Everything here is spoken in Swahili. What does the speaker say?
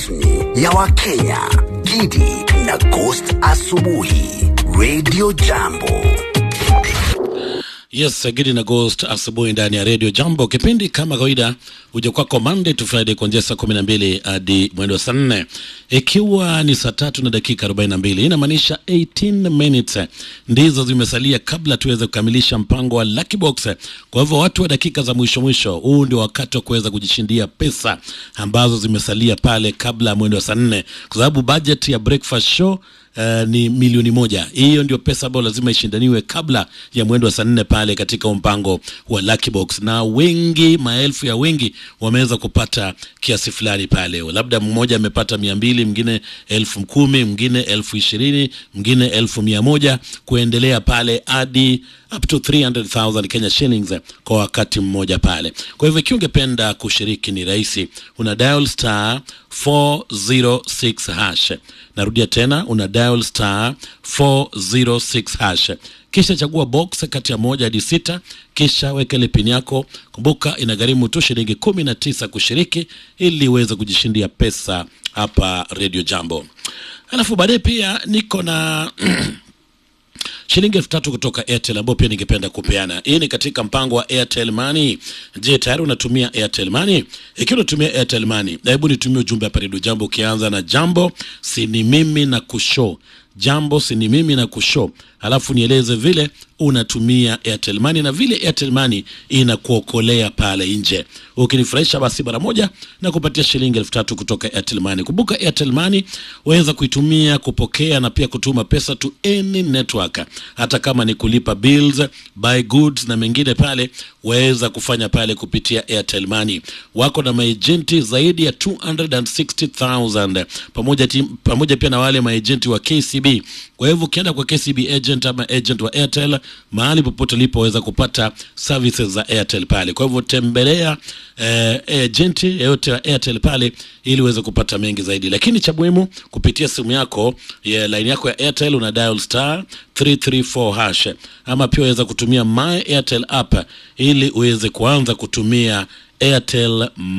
rasmi ya Wakenya, Gidi na Ghost Asubuhi, Radio Jambo. Yes, Gidi na Ghost asubuhi ndani ya Radio Jambo. Kipindi kama kawaida huja kwako Monday to Friday kuanzia saa kumi na mbili hadi mwendo wa saa nne ikiwa ni saa tatu na dakika arobaini na mbili inamaanisha 18 minutes ndizo zimesalia kabla tuweze kukamilisha mpango wa Lucky Box. Kwa hivyo watu wa dakika za mwisho mwisho, huu ndio wakati wa kuweza kujishindia pesa ambazo zimesalia pale kabla ya mwendo wa saa nne kwa sababu budget ya breakfast show Uh, ni milioni moja. Hiyo ndio pesa ambayo lazima ishindaniwe kabla ya mwendo wa saa nne pale katika mpango wa Lucky Box, na wengi, maelfu ya wengi wameweza kupata kiasi fulani pale. Labda mmoja amepata mia mbili, mwingine elfu kumi, mwingine elfu ishirini, mwingine elfu mia moja kuendelea pale hadi up to 300,000 Kenya shillings kwa wakati mmoja pale. Kwa hivyo ikiwa ungependa kushiriki ni rahisi, una dial star 406 hash. Narudia tena, una dial star 406 hash, kisha chagua box kati ya moja hadi sita, kisha weka ile pin yako. Kumbuka inagharimu tu shilingi kumi na tisa kushiriki ili uweze kujishindia pesa hapa Radio Jambo. Alafu baadaye pia niko na shilingi elfu tatu kutoka Airtel ambayo pia ningependa kupeana. Hii ni katika mpango wa Airtel Money. Je, tayari unatumia Airtel Money? Ikiwa unatumia Airtel Money, hebu nitumie ujumbe hapa Radio Jambo ukianza na jambo sini mimi na kushow jambo sini mimi na kushow, alafu nieleze vile unatumia Airtel Money na vile Airtel Money inakuokolea pale nje. Ukinifurahisha basi mara moja na kupatia shilingi elfu tatu kutoka Airtel Money. Kumbuka Airtel Money waweza kuitumia kupokea na pia kutuma pesa to any network, hata kama ni kulipa bills, buy goods na mengine pale, waweza kufanya pale kupitia Airtel Money. Wako na maejenti zaidi ya 260,000 pamoja, tim, pamoja pia na wale maejenti wa KCB. Kwa hivyo ukienda kwa KCB agent ama agent wa Airtel mahali popote ulipo waweza kupata services za Airtel pale. Kwa hivyo tembelea eh, agent yeyote wa Airtel pale ili uweze kupata mengi zaidi, lakini cha muhimu kupitia simu yako ya line yako ya Airtel una dial star 334 hash, ama pia waweza kutumia my Airtel app ili uweze kuanza kutumia Airtel